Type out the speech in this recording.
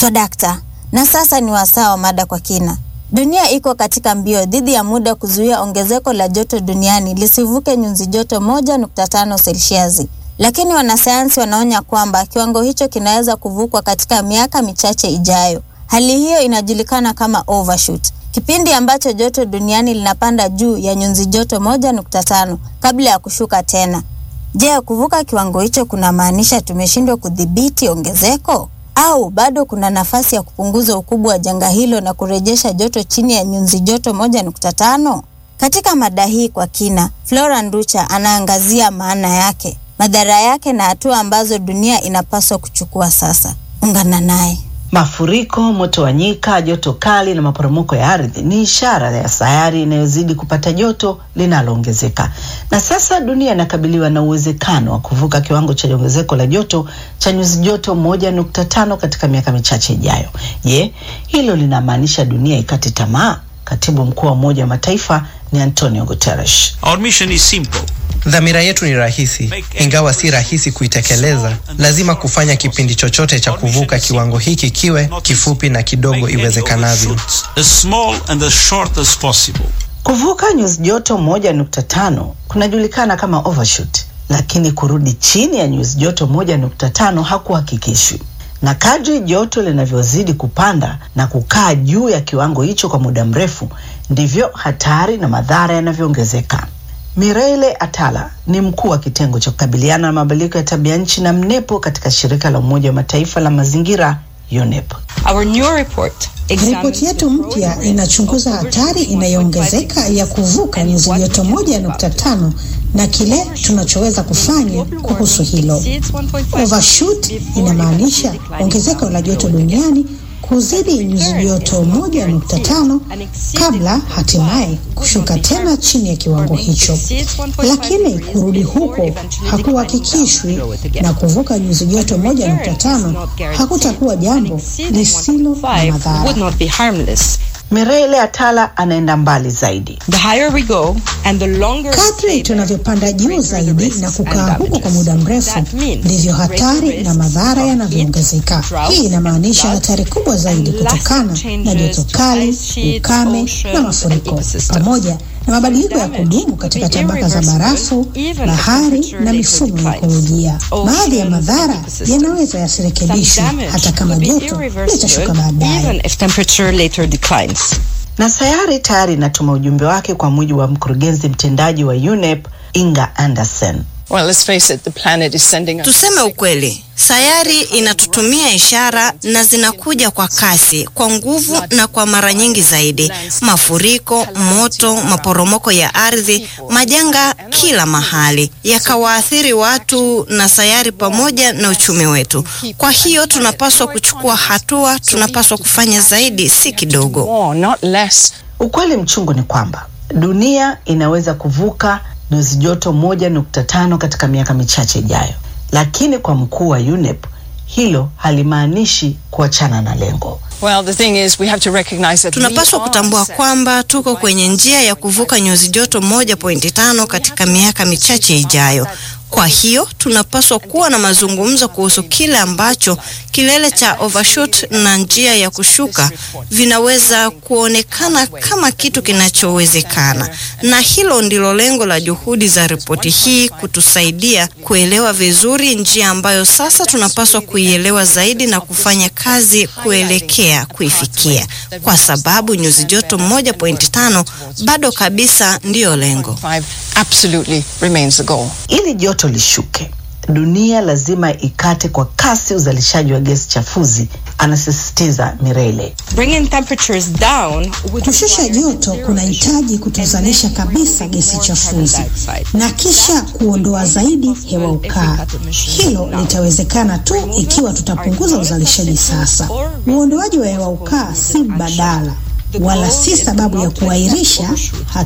Swadakta, na sasa ni wasaa wa mada kwa kina. Dunia iko katika mbio dhidi ya muda kuzuia ongezeko la joto duniani lisivuke nyuzi joto 1.5 selsiasi, lakini wanasayansi wanaonya kwamba kiwango hicho kinaweza kuvukwa katika miaka michache ijayo. Hali hiyo inajulikana kama overshoot, kipindi ambacho joto duniani linapanda juu ya nyuzi joto 1.5 kabla ya kushuka tena. Je, kuvuka kiwango hicho kunamaanisha tumeshindwa kudhibiti ongezeko au bado kuna nafasi ya kupunguza ukubwa wa janga hilo na kurejesha joto chini ya nyuzi joto 1.5? Katika mada hii kwa kina, Flora Nducha anaangazia maana yake, madhara yake na hatua ambazo dunia inapaswa kuchukua sasa. Ungana naye. Mafuriko, moto wa nyika, joto kali na maporomoko ya ardhi ni ishara ya sayari inayozidi kupata joto linaloongezeka, na sasa dunia inakabiliwa na uwezekano wa kuvuka kiwango cha ongezeko la joto cha nyuzi joto moja nukta tano katika miaka michache ijayo. Je, hilo linamaanisha dunia ikate tamaa? Katibu mkuu wa Umoja wa Mataifa ni Antonio Guterres. Our mission is simple. Dhamira yetu ni rahisi, ingawa si rahisi kuitekeleza. Lazima kufanya kipindi chochote cha kuvuka kiwango hiki kiwe kifupi na kidogo iwezekanavyo. As small and as short as possible. Kuvuka nyuzi joto moja nukta tano kunajulikana kama overshoot, lakini kurudi chini ya nyuzi joto moja nukta tano hakuhakikishwi na kadri joto linavyozidi kupanda na kukaa juu ya kiwango hicho kwa muda mrefu, ndivyo hatari na madhara yanavyoongezeka. Mireille Atala ni mkuu wa kitengo cha kukabiliana na mabadiliko ya tabia nchi na mnepo katika shirika la Umoja wa Mataifa la mazingira UNEP. Our new report Ripoti yetu mpya inachunguza hatari inayoongezeka ya kuvuka nyuzi joto moja nukta tano na kile tunachoweza kufanya kuhusu hilo. Overshoot inamaanisha ongezeko la joto duniani kuzidi nyuzi joto moja nukta tano kabla hatimaye kushuka tena chini ya kiwango hicho, lakini kurudi huko hakuhakikishwi, na kuvuka nyuzi joto moja nukta tano hakutakuwa jambo lisilo na madhara. Mireille Atala anaenda mbali zaidi. The higher we go and the longer Kadri tunavyopanda juu zaidi na kukaa huko kwa muda mrefu, ndivyo hatari na madhara yanavyoongezeka. Hii inamaanisha hatari kubwa zaidi kutokana na joto kali, ukame na mafuriko, pamoja na mabadiliko ya kudumu katika tabaka za barafu, bahari na mifumo ya ekolojia. Baadhi ya madhara yanaweza yasirekebishwe hata kama joto litashuka baadaye. even if temperature later declines. Na sayari tayari inatuma ujumbe wake, kwa mujibu wa mkurugenzi mtendaji wa UNEP Inga Anderson. Well, let's face it, the planet is sending us Tuseme ukweli, sayari inatutumia ishara na zinakuja kwa kasi, kwa nguvu na kwa mara nyingi zaidi: mafuriko, moto, maporomoko ya ardhi, majanga kila mahali, yakawaathiri watu na sayari pamoja na uchumi wetu. Kwa hiyo tunapaswa kuchukua hatua, tunapaswa kufanya zaidi, si kidogo. more, not less. Ukweli mchungu ni kwamba dunia inaweza kuvuka nyuzi joto moja nukta tano katika miaka michache ijayo, lakini kwa mkuu wa UNEP hilo halimaanishi kuachana na lengo. Well, the thing is, we have to recognize that Tunapaswa we are kutambua set. kwamba tuko kwenye njia ya kuvuka nyuzi joto 1.5 katika miaka michache ijayo. Kwa hiyo tunapaswa kuwa na mazungumzo kuhusu kile ambacho kilele cha overshoot na njia ya kushuka vinaweza kuonekana kama kitu kinachowezekana, na hilo ndilo lengo la juhudi za ripoti hii, kutusaidia kuelewa vizuri njia ambayo sasa tunapaswa kuielewa zaidi na kufanya kazi kuelekea kuifikia, kwa sababu nyuzi joto 1.5 bado kabisa ndiyo lengo. Five absolutely remains the goal. Ili joto lishuke, dunia lazima ikate kwa kasi uzalishaji wa gesi chafuzi, anasisitiza Mireille. Bringing temperatures down would Kushusha joto kunahitaji kutozalisha kabisa gesi chafuzi na kisha kuondoa zaidi hewa ukaa. Hilo litawezekana tu ikiwa tutapunguza uzalishaji sasa. Uondoaji wa hewa ukaa si mbadala wala si sababu ya kuahirisha